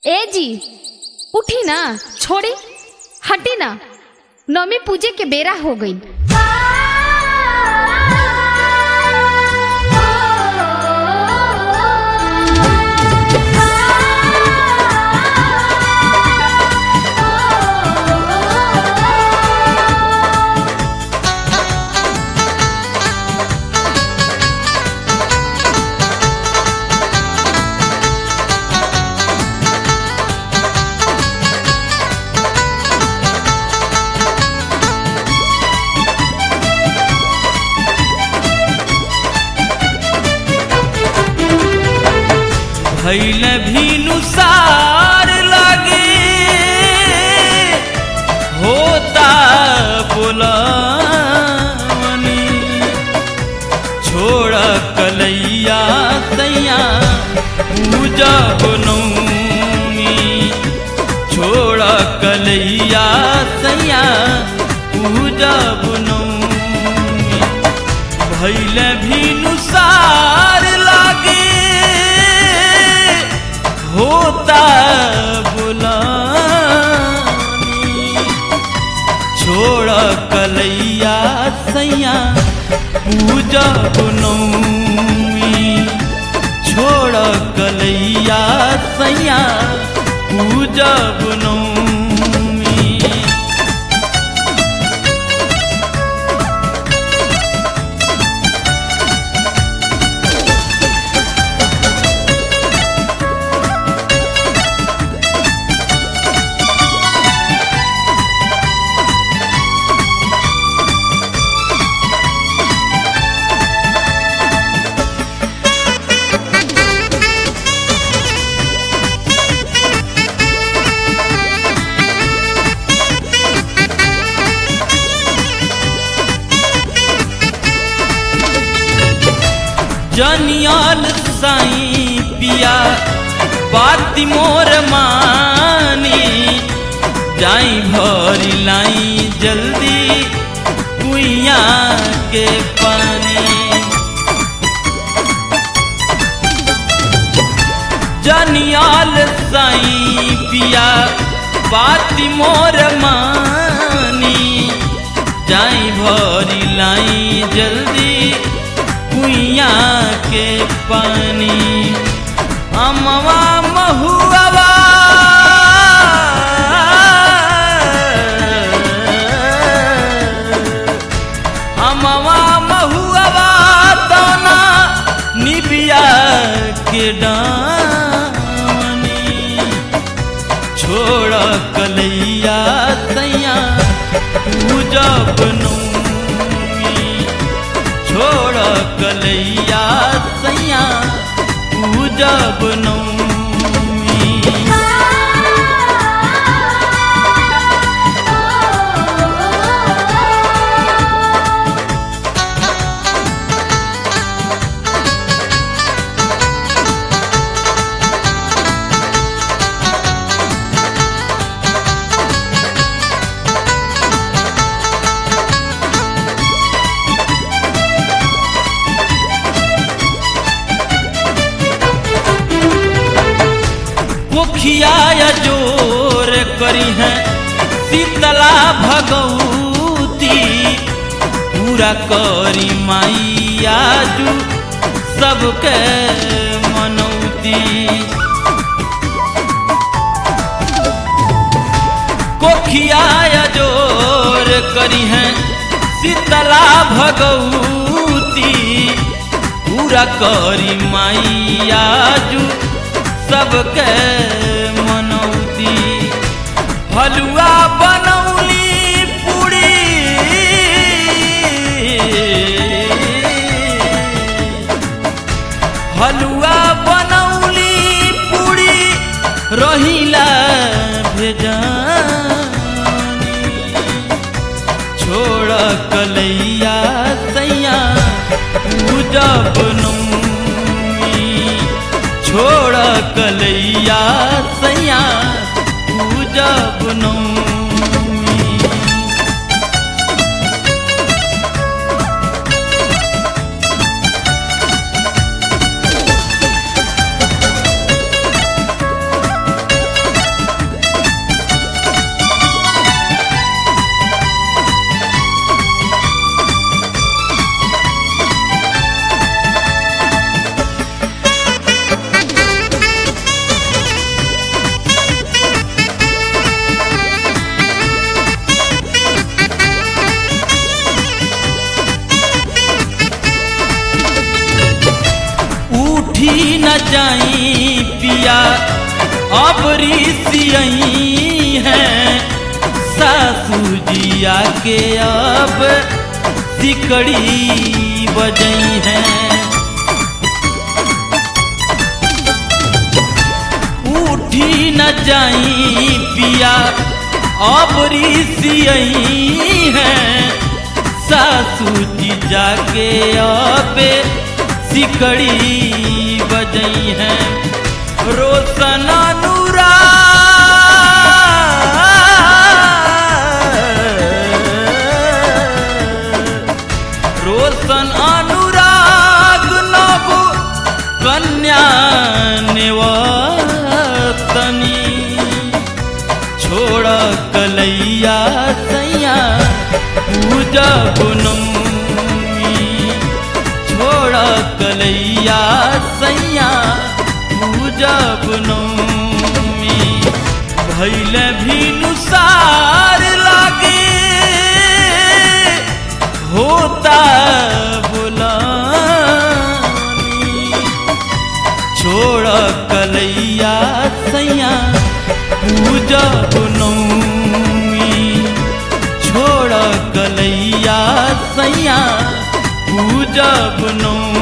ए जी उठी ना छोड़ी हटी ना नौमी पूजे के बेरा हो गई भैल भीनुसार लगे होता बोलवनी छोड़ कलैया सैया पूजा बनौनी छोड़ कलैया सैया पूजा बनौनी भैल भीनुसार लागे होता बुलानी छोड़ कलैया सैया पूजा बनौमी छोड़ कलैया सैया पूजा बनौमी जनियाल साई पिया बाती मोर मानी जाई भरी लाई जल्दी कुइया के पानी जनियाल साई पिया बाती मोर मानी जाई भरी लाई जल्दी कुइया के पानी अमवा महुआ अमवा महुआ तना निबिया के डानी छोड़ कलैया सैया पूजा बनौमी छोड़ कलैया सैया पूजा बनौमी मुखिया जोर करी है शीतला भगवती पूरा करी माइया जू सबके मनौती कोखिया जोर करी है शीतला भगवती पूरा करी माइया जू सबके मनौती हलुआ बनौली पूरी हलुआ बनौली पूरी रहिला भेजानी छोड़ कलैया सैया पूजा बनौमी छोड़ कलैया सैया पूजा बनौमी न जाई पिया अब ऋषियई हैं सासू जिया के अब सिकड़ी बजई हैं उठी न जाई पिया अब ऋषियई हैं सासू जी जाके अब सिकड़ी बजई हैं रोशन अनुराग रोशन अनुराग नव कन्या निवतनी छोड़ कलैया सैया पूजा गुनमी छोड़ कलैया सैया पूजा गुनमी भैल भी नुसार लागे होता बुलानी छोड़ कलैया सैया पूजा नौमी छोड़ कलैया सैया पूजा नौमी